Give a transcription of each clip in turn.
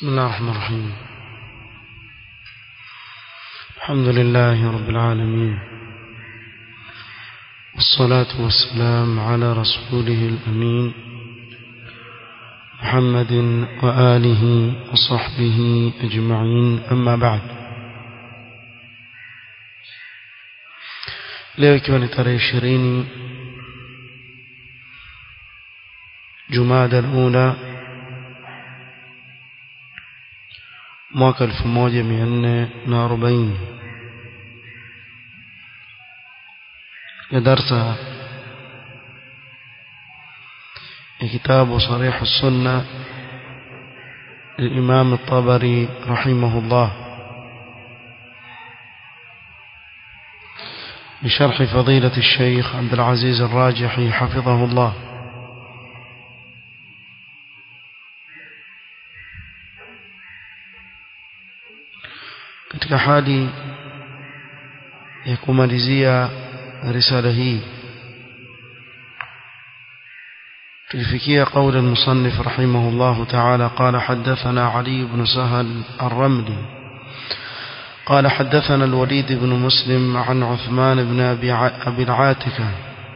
بسم الله الرحمن الرحيم الحمد لله رب العالمين والصلاة والسلام على رسوله الأمين محمد وآله وصحبه أجمعين أما بعد leo ikiwa ni tarehe ishirini jumada alula mwaka elfu moja mia nne na arobaini ya darsa ya kitabu sarihu sunna للإمام الطبري رحمه الله بشرح فضيلة الشيخ عبد العزيز الراجحي حفظه الله katika hali ya kumalizia risala hii tulifikia قول المصنف رحمه الله تعالى قال حدثنا علي بن سهل الرملي قال حدثنا الوليد بن مسلم عن عثمان بن أبي العاتكة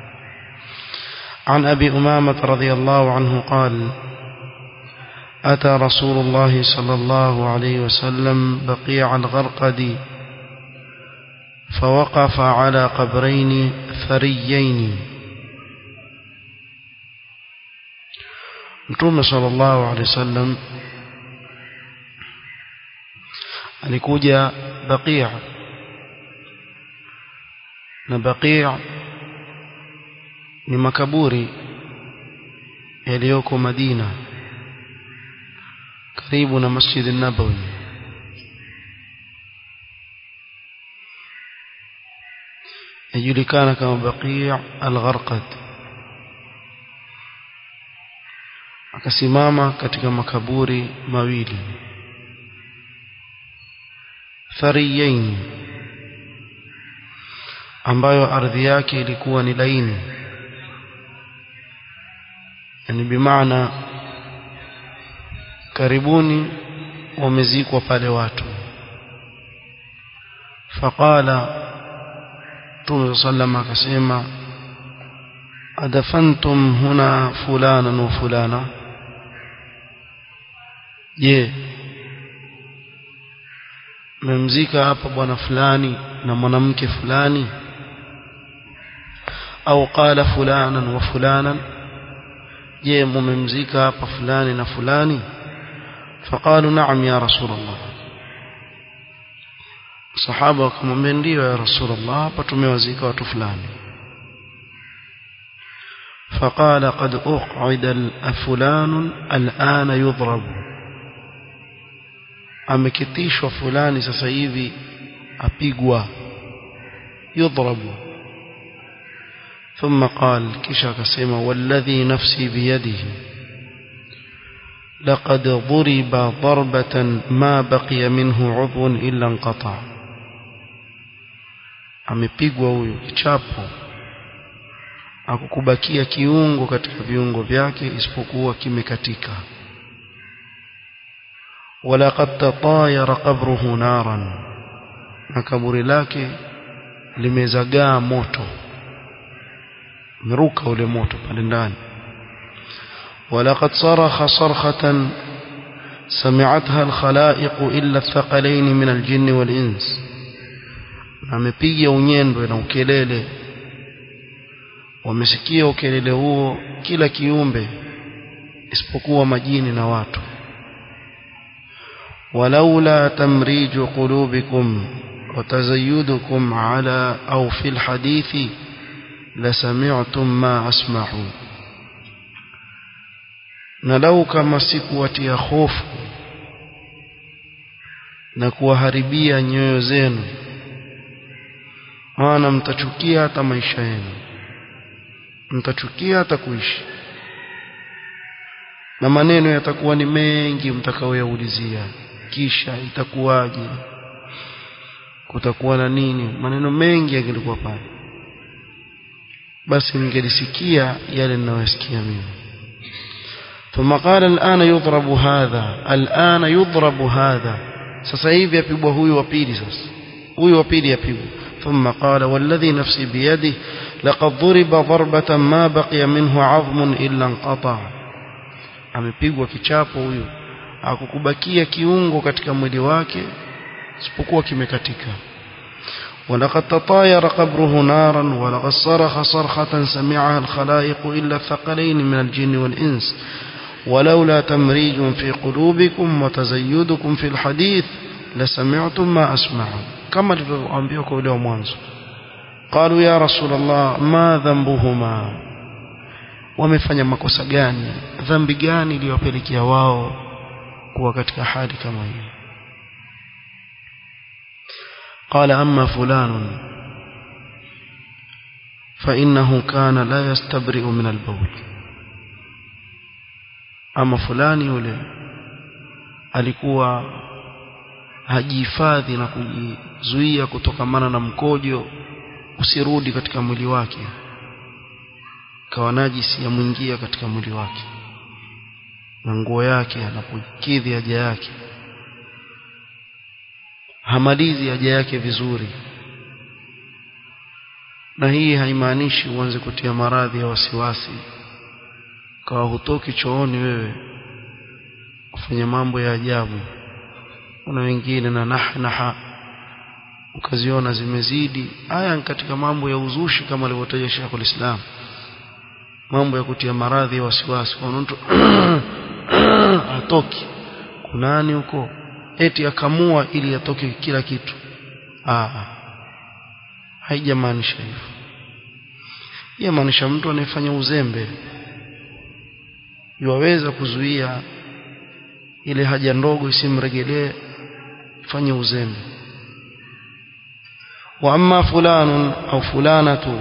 عن أبي أمامة رضي الله عنه قال أتى رسول الله صلى الله عليه وسلم بقيع الغرقد فوقف على قبرين ثريين Mtume sallallahu alaihi wasallam alikuja Baqi' na Baqi' ni makaburi yaliyoko Madina karibu na Masjid an-Nabawi yajulikana kama Baqi' al-Gharqad akasimama katika makaburi mawili thariyain ambayo ardhi yake ilikuwa ni laini yani bimaana karibuni wamezikwa pale watu faqala Mtume sallam akasema adafantum huna fulana wa fulana je mmemzika hapa bwana fulani na mwanamke fulani au qala fulanan wa fulanan je mmemzika hapa fulani na fulani فقالوا نعم يا رسول الله sahaba wakamwambia ndio ya rasulullah hapa tumewazika watu fulani فقال قد أقعد فلان الآن يضرب amekitishwa fulani sasa hivi apigwa yudhrabu ثم قال kisha akasema والذي نفسي بيده لقد ضرب ضربة ما بقي منه عضو إلا انقطع amepigwa huyo kichapo akukubakia kiungo katika viungo vyake isipokuwa kimekatika walaqad tatayara qabruhu naran na kaburi lake limezagaa moto meruka ule moto pale ndani ولقد صرخ صرخة سمعتها الخلائق إلا الثقلين من الجن والإنس amepiga unyendo na ukelele wamesikia ukelele huo kila kiumbe isipokuwa majini na watu walaula tamriju qulubikum وتزيدكم على أو في الحديث لسمعتم ما أسمع نلو كما سكوتي خوف na kuwaharibia nyoyo zenu maana mtachukia hata maisha yenu mtachukia hata kuishi na maneno yatakuwa ni mengi mtakaoyaulizia kisha itakuwaje kutakuwa na nini maneno mengi yangelikuwa pale basi ningelisikia yale ninayosikia mimi ثم قال الآن يضرب هذا الآن يضرب هذا sasa hivi apigwa huyu wa pili sasa huyu wa pili apigwa ثم قال والذي نفسي بيده لقد ضرب ضربة ما بقي منه عظم إلا انقطع amepigwa kichapo huyu akukubakia kiungo katika mwili wake isipokuwa kimekatika ولقد تطاير قبره نارا ولقد صرخ صرخة سمعها الخلائق إلا الثقلين من الجن والإنس ولولا تمريج في قلوبكم وتزيدكم في الحديث لسمعتم ما أسمع كما لأنبيكم اليوم وانسوا قالوا يا رسول الله ما ذنبهما wamefanya makosa gani dhambi gani iliyowapelekea wao kuwa katika hali kama hii قال أما فلان فإنه كان لا يستبرئ من البول أما فلان yule alikuwa hajihifadhi na kujizuia kutokamana na mkojo usirudi katika mwili wake kawa najisi yamwingia katika mwili wake na nguo yake anapokidhi haja yake hamalizi haja yake vizuri na hii haimaanishi uanze kutia maradhi ya wasiwasi kawa hutoki chooni wewe kufanya mambo ya ajabu kuna wengine na nahnaha ukaziona zimezidi haya ni katika mambo ya uzushi kama alivyotaja Sheikh Islam mambo ya kutia maradhi ya wasiwasi kwa mtu atoki kunani huko eti akamua ili atoke kila kitu ah haijamaanisha hivyo yamaanisha mtu anayefanya uzembe yuwaweza kuzuia ile haja ndogo isimregelee fanye uzembe wa amma fulanun au fulanatu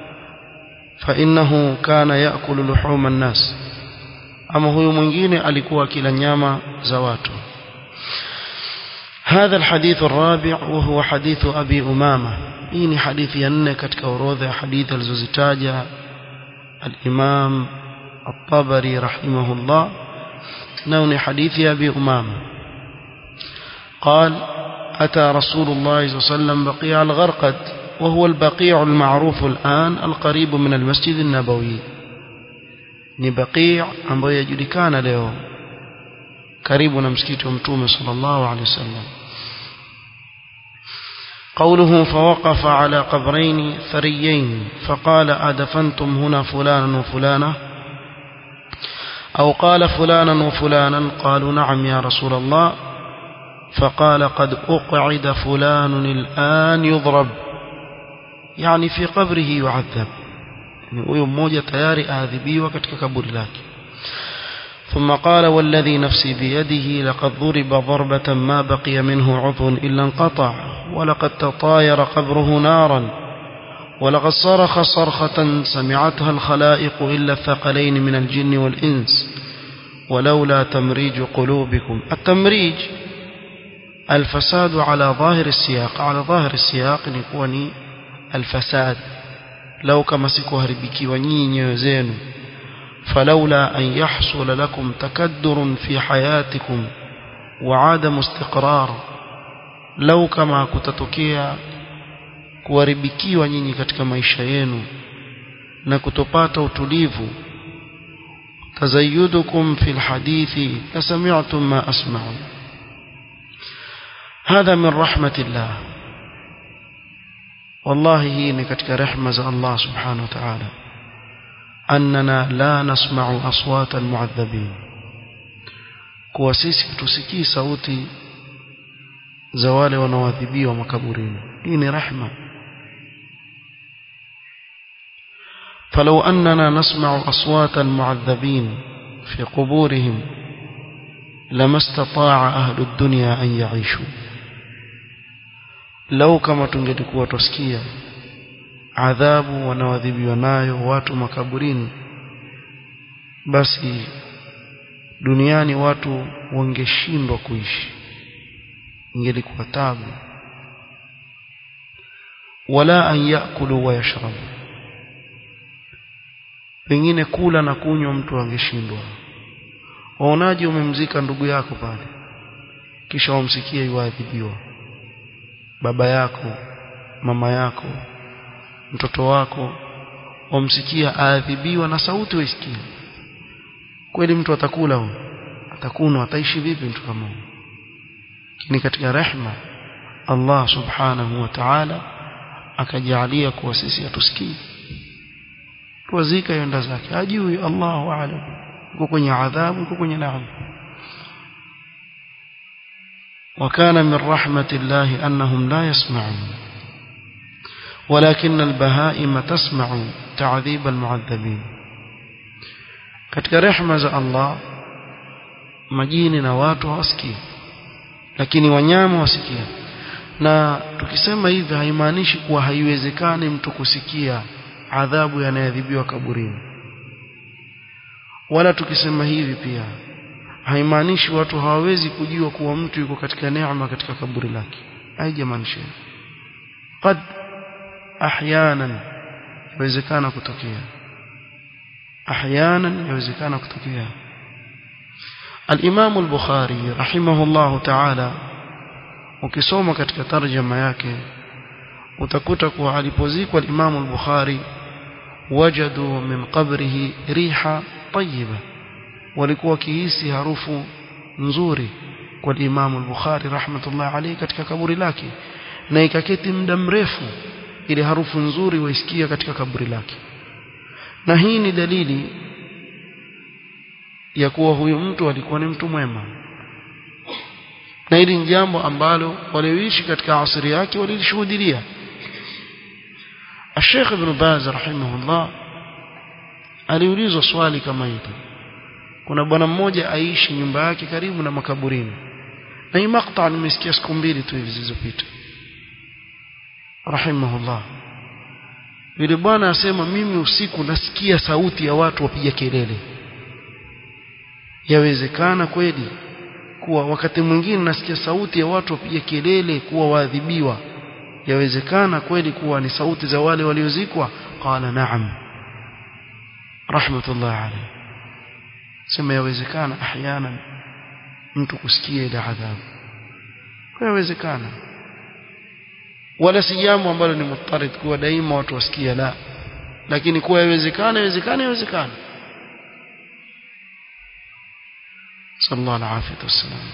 فإنه كان يأكل لحوم الناس أما هو mwingine alikuwa akila nyama za watu هذا الحديث الرابع وهو حديث أبي أمامة إني حديث ينه katika orodha ya hadithi alizozitaja الإمام الطبري رحمه الله نون حديث أبي أمامة قال أتى رسول الله صلى الله عليه وسلم بقيع الغرقد وهو البقيع المعروف الآن القريب من المسجد النبوي ni baqi' ambayo yajulikana leo karibu na msikiti wa mtume sallallahu alaihi wasallam قوله فوقف على قبرين ثريين فقال أدفنتم هنا فلانا وفلانا أو قال فلانا وفلانا قالوا نعم يا رسول الله فقال قد أقعد فلان الآن يضرب يعني في قبره يعذب huyo mmoja tayari aadhibiwa katika kaburi lake ثم قال والذي نفسي بيده لقد ضرب ضربة ما بقي منه عضو إلا انقطع ولقد تطاير قبره نارا ولقد صرخ صرخة سمعتها الخلائق إلا الثقلين من الجن والإنس ولولا تمريج قلوبكم التمريج الفساد على ظاهر السياق على ظاهر السياق يكون الفساد لو كما sikuharibikiwa nyinyi nyoyo zenu فلولا أن يحصل لكم تكدر في حياتكم وعدم استقرار لو كما kutatokea kuharibikiwa nyinyi katika maisha yenu na kutopata utulivu تزيدكم في الحديث لسمعتم ما أسمع هذا من رحمة الله والله هي نكتك رحمة الله سبحانه وتعالى أننا لا نسمع أصوات المعذبين kuwa sisi tusikii sauti za wale wanaoadhibiwa makaburini hii ni rahma فلو أننا نسمع أصوات المعذبين في قبورهم لما استطاع أهل الدنيا أن يعيشوا لو كما tungelikuwa tusikia adhabu wanaoadhibiwa nayo watu makaburini basi duniani watu wangeshindwa kuishi ingelikuwa tabu wala an yakulu wa yashrabu pengine kula na kunywa mtu angeshindwa waonaje umemzika ndugu yako pale kisha wamsikie yuadhibiwa baba yako mama yako mtoto wako wamsikia aadhibiwa na sauti waisikia kweli mtu atakula huyo atakuna ataishi vipi mtu kama huyo lakini katika rehma Allah subhanahu wa ta'ala akajalia kuwa sisi hatusikii tuwazika yenda zake hajui Allahu a'lam yuko kwenye adhabu yuko kwenye neema وكان من رحمة الله أنهم لا يسمعون ولكن البهائم تسمع تعذيب المعذبين katika rehema za Allah majini na watu hawasikii lakini wanyama wasikia na tukisema hivi haimaanishi kuwa haiwezekani mtu kusikia adhabu yanayoadhibiwa kaburini wala tukisema hivi pia haimaanishi watu hawawezi kujua kuwa mtu yuko katika neema katika kaburi lake haijamaanisha qad ahyanan yawezekana kutokea ahyanan yawezekana kutokea الإمام البخاري رحمه الله تعالى ukisoma katika tarjama yake utakuta kuwa alipozikwa al-Imam al-Bukhari wajadu min qabrihi riha tayyiba walikuwa wakihisi harufu nzuri kwa Imam al-Bukhari rahmatullah alayhi katika kaburi lake na ikaketi muda mrefu ile harufu nzuri waisikia katika kaburi lake na hii ni dalili ya kuwa huyu mtu alikuwa ni mtu mwema na hili ni jambo ambalo walioishi katika asiri yake walilishuhudia Sheikh Ibn Baz rahimahullah aliulizwa swali kama hili kuna bwana mmoja aishi nyumba yake karibu na makaburini na hii makta nimesikia siku mbili tu hivi zilizopita rahimahullah yule bwana asema mimi usiku nasikia sauti ya watu wapiga kelele yawezekana kweli kuwa wakati mwingine nasikia sauti ya watu wapiga kelele kuwa waadhibiwa yawezekana kweli kuwa ni sauti za wale waliozikwa qala na'am rahmatullah alayhi sema yawezekana ahyana mtu kusikia ile adhabu yawezekana wala si jambo ambalo ni mutarid kuwa daima watu wasikia la lakini kuwa yawezekana yawezekana yawezekana صلى الله العافية والسلام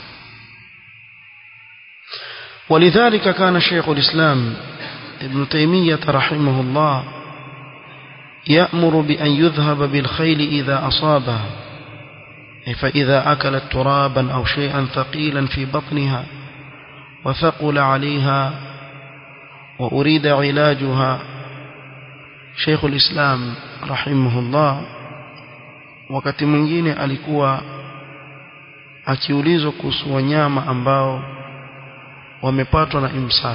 ولذلك كان شيخ الإسلام ابن تيمية رحمه الله يأمر بأن يذهب بالخيل إذا أصابها فإذا أكلت ترابا أو شيئا ثقيلا في بطنها وثقل عليها وأريد علاجها شيخ الإسلام رحمه الله wakati mwingine alikuwa akiulizwa kuhusu wanyama ambao wamepatwa na imsak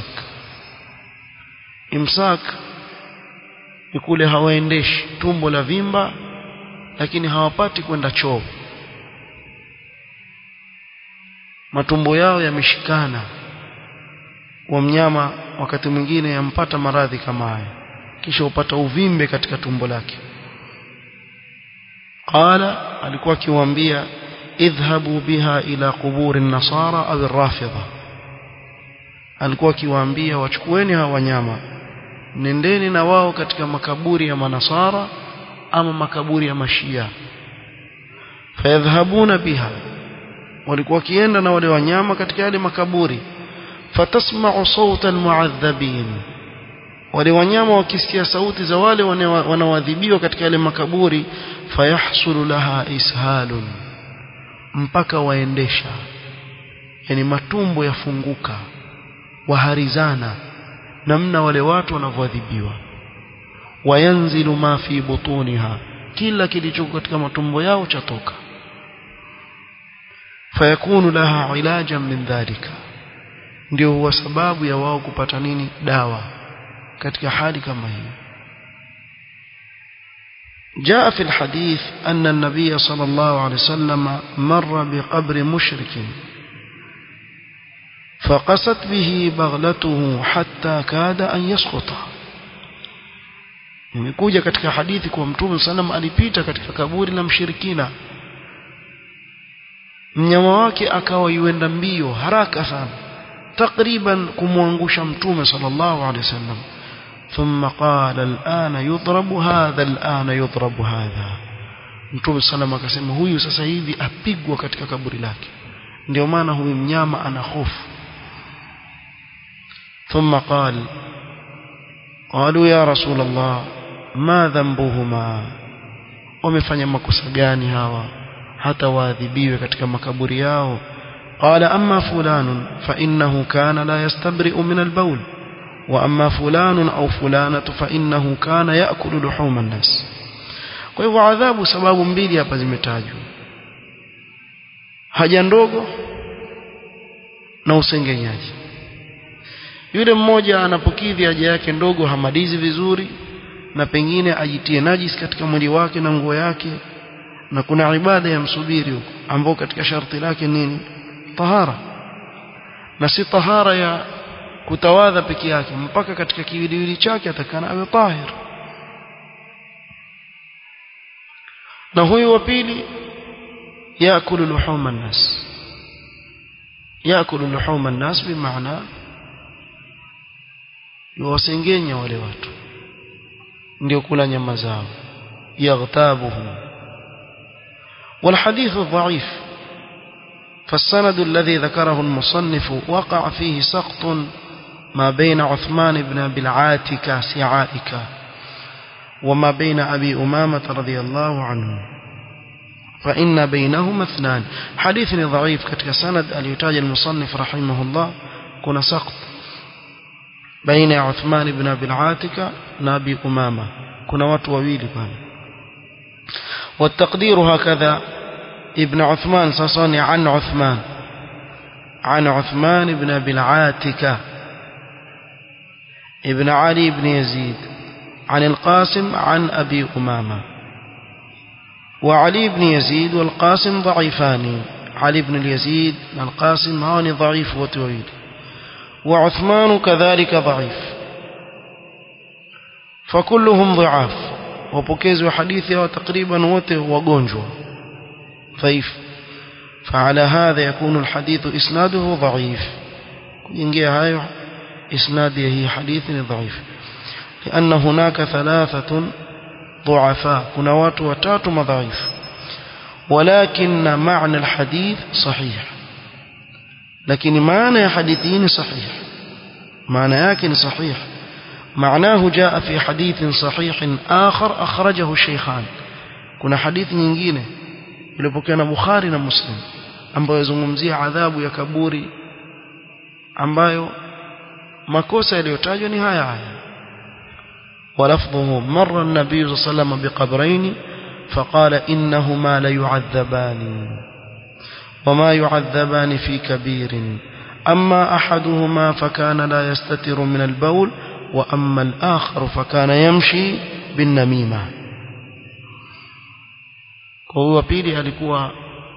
imsak ni kule hawaendeshi tumbo la vimba lakini hawapati kwenda choo matumbo yao yameshikana wa mnyama wakati mwingine yampata maradhi kama haya kisha upata uvimbe katika tumbo lake qala alikuwa akiwaambia idhhabu biha ila quburi nasara au rafidha alikuwa akiwaambia wachukueni hawa wanyama nendeni na wao katika makaburi ya manasara ama makaburi ya mashia fayadhhabuna biha walikuwa kienda na wale wanyama katika yale makaburi fatasma'u sawta almu'adhabin wale wanyama wakisikia sauti za wale wanaoadhibiwa katika yale makaburi fayahsulu laha ishalun mpaka waendesha yani matumbo yafunguka waharizana namna wale watu wanavyoadhibiwa wayanzilu ma fi butuniha kila kilichoko katika matumbo yao chatoka fayakunu laha ilajan min dhalika ndio huwa sababu ya wao kupata nini dawa katika hali kama hiyo جاء في الحديث أن النبي صلى الله عليه وسلم مر بقبر مشرك فقست به بغلته حتى كاد أن يسقط imekuja katika hadithi kwa mtume sallam alipita katika kaburi la mshirikina mnyama wake akawa yuenda mbio haraka sana takriban kumwangusha mtume sallallahu alaihi wasallam ثم قال الآن يضرب هذا الآن يضرب هذا mtume sallam akasema huyu sasa hivi apigwa katika kaburi lake ndio maana huyu mnyama ana hofu ثم قال قالوا يا رسول الله ما ذنبهما wamefanya makosa gani hawa hata waadhibiwe katika makaburi yao قال أما فلان فإنه كان لا يستبرئ من البول وأما فلان أو فلانة فإنه كان يأكل لحوم الناس kwa hivyo adhabu sababu mbili hapa zimetajwa haja ndogo na usengenyaji yule mmoja anapokidhi haja yake ndogo hamalizi vizuri na pengine ajitie najis katika mwili wake na nguo yake na kuna ibada ya msubiri huko ambao katika sharti lake nini tahara na si tahara ya kutawadha peke yake mpaka katika kiwiliwili chake atakana awe tahir na huyu wa pili yakulu luhuma nnas yakulu luhuma nnas bimaana yuwasengenya wale watu ndio kula nyama zao yaghtabuhum والحديث ضعيف فالسند الذي ذكره المصنف وقع فيه سقط ما بين عثمان بن أبي العاتكة سعائك وما بين أبي أمامة رضي الله عنه فإن بينهما اثنان حديث ضعيف كتك سند اليتاج المصنف رحمه الله كنا سقط بين عثمان بن أبي العاتكة نبي أمامة كنا وتوويل كان والتقدير هكذا ابن عثمان سصني عن عثمان عن عثمان بن أبي العاتكة ابن علي بن يزيد عن القاسم عن أبي أمامة وعلي بن يزيد والقاسم ضعيفان علي بن اليزيد القاسم هاني ضعيف وطويل وعثمان كذلك ضعيف فكلهم ضعاف وبكيز وحديثه تقريبا وته وغنجوا ضعيف فعلى هذا يكون الحديث إسناده ضعيف ينجي هاي إسناده هي حديث ضعيف لأن هناك ثلاثة ضعفاء كنا watu watatu madhaifu ولكن معنى الحديث صحيح لكن معنى حديثين صحيح معنى يكن صحيح معناه جاء في حديث صحيح آخر أخرجه الشيخان كنا حديث nyingine iliyopokea na Bukhari na Muslim ambayo yazungumzia adhabu ya kaburi ambayo makosa yaliyotajwa ni haya haya ولفظه مر النبي صلى الله عليه وسلم بقبرين فقال إنهما ليعذبان وما يعذبان في كبير أما أحدهما فكان لا يستتر من البول وأما الآخر فكان يمشي بالنميمة وهو pili alikuwa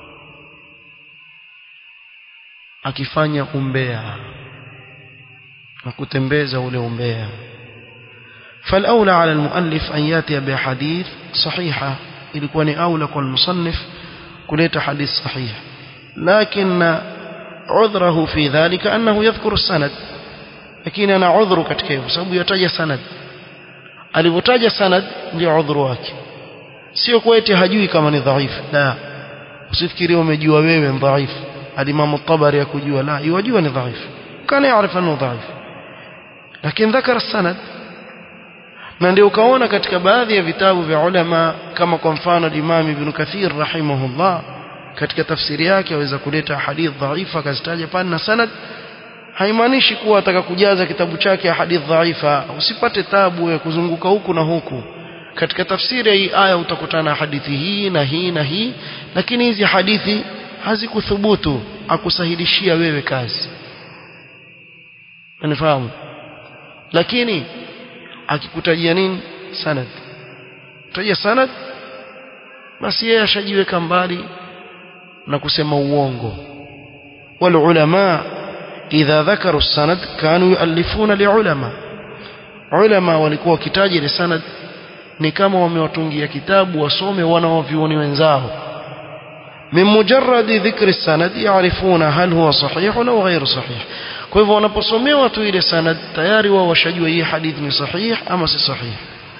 akifanya umbea na kutembeza ule umbea فالأولى على المؤلف أن يأتي بحديث صحيحة ilikuwa ni aula kwa المصنف kuleta hadith sahih لكن عذره في ذلك أنه يذكر السند lakini ana udhuru katika hivyo sababu yataja sanad alivyotaja sanad ndio udhuru wake sio kwa eti hajui kama ni dhaifu la usifikirie umejua wewe ni dhaifu alimamu tabari ya kujua la yajua ni dhaifu kana yaarifu annahu dhaifu lakini dhakara sanad na ndio ukaona katika baadhi ya vitabu vya ulama kama kwa mfano Imam Ibn Kathir rahimahullah katika tafsiri yake aweza kuleta hadith dhaifa akazitaja pale na sanad haimaanishi kuwa ataka kujaza kitabu chake hadith dhaifa usipate tabu ya kuzunguka huku na huku katika tafsiri ya hii aya utakutana hadithi hii na hii na hii lakini hizi hadithi hazikuthubutu akusahilishia wewe kazi unifahamu lakini akikutajia nini sanad tajia sanad basi yeye ashajiweka mbali na kusema uongo wal ulama idha dhakaru sanad kanu yuallifuna liulama ulama walikuwa wakitaja ile sanad ni kama wamewatungia kitabu wasome wanaovioni wenzao من مجرد ذكر السند يعرفون هل هو صحيح أو غير صحيح kwa hivyo wanaposomewa tu ile sanad tayari wao washajua hii hadithi ni sahih ama si sahih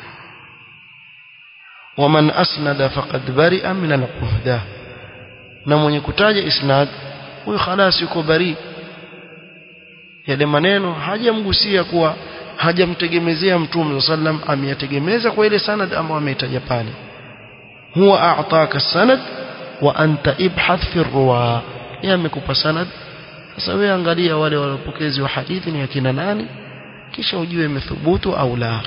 waman asnada faqad bari'a min al-uhda na mwenye kutaja isnad huyo khalas yuko bari yale maneno hajamgusia kuwa hajamtegemezea mtume sallam ameyategemeza kwa ile sanad ambayo ameitaja pale huwa a'taka sanad wa anta ibhath fi ruwa yeye amekupa sanad sasa wewe angalia wale walopokezi wa hadithi ni akina nani kisha ujue imethubutu au la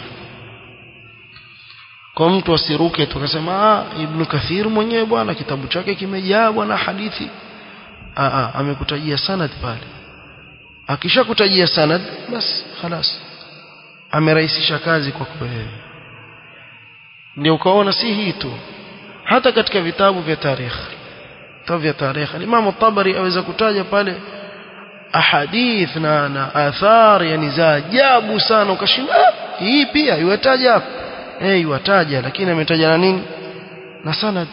kwa mtu asiruke tukasema ah ibn kathir mwenyewe bwana kitabu chake kimejaa bwana hadithi ah ah amekutajia sanad pale akishakutajia sanad basi خلاص amerahisisha kazi kwa wewe ndio ukaona si hii tu hata katika vitabu vya tarikh vitabu vya tarikh Imam Tabari aweza kutaja pale ahadith na na athar yani za ajabu sana ukashinda ah, hii pia iwataja hapo eh iwataja lakini ametaja na nini na sanad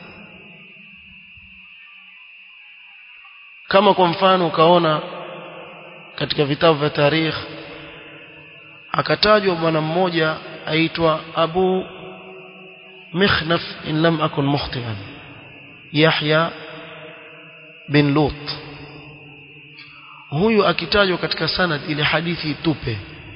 kama kwa mfano ukaona katika vitabu vya tarikh akatajwa bwana mmoja aitwa Abu Mikhnaf in lam akun mukhtian Yahya bin Lut huyu akitajwa katika sanad ile hadithi itupe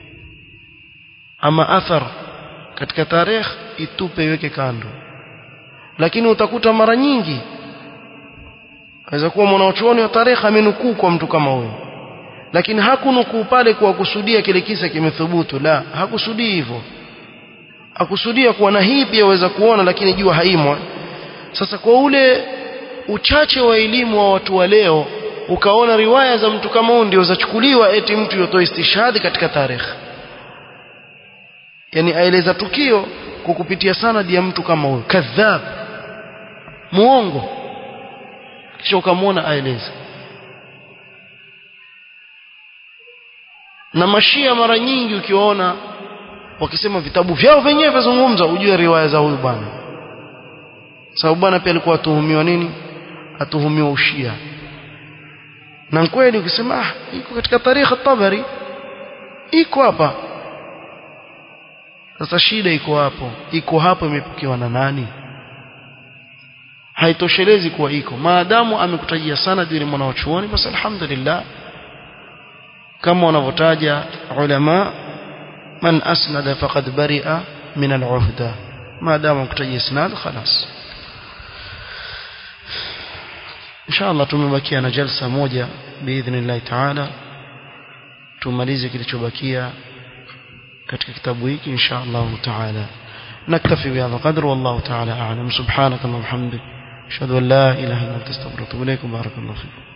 ama athar katika tarikh itupe iweke kando lakini utakuta mara nyingi aweza kuwa mwanachuoni wa tarikh amenukuu kwa mtu kama huyo lakini hakunukuu pale kwa kusudia kile kisa kimethubutu la hakusudii hivyo akusudia kuwa na hii pia waweza kuona lakini jua haimwa sasa kwa ule uchache wa elimu wa watu wa leo ukaona riwaya za mtu kama huyu ndio zachukuliwa eti mtu yotoa istishhadi katika tarikh yani aeleza tukio kwa kupitia sanadi ya mtu kama huyo kadhab muongo kisha ukamwona aeleza na mashia mara nyingi ukiwaona wakisema vitabu vyao wenyewe vizungumza ujue riwaya za huyu bwana sababu bwana pia alikuwa atuhumiwa nini atuhumiwa ushia na kweli ukisema ah iko katika tarikh tabari iko hapa sasa shida iko hapo iko hapo imepokewa na nani haitoshelezi kuwa iko maadamu amekutajia sana yule mwanachuoni basi alhamdulillah kama wanavyotaja ulama man asnada faqad bari'a min al-uhda maadamu amekutajia isnad خلاص inshallah tumebakia na jalsa moja biidhnillah taala tumalize kilichobakia katika kitabu hiki inshallah taala نكتفي بهذا القدر والله تعالى أعلم سبحانك اللهم وبحمدك أشهد أن لا إله إلا أنت استغفرك وأتوب إليك بارك الله فيكم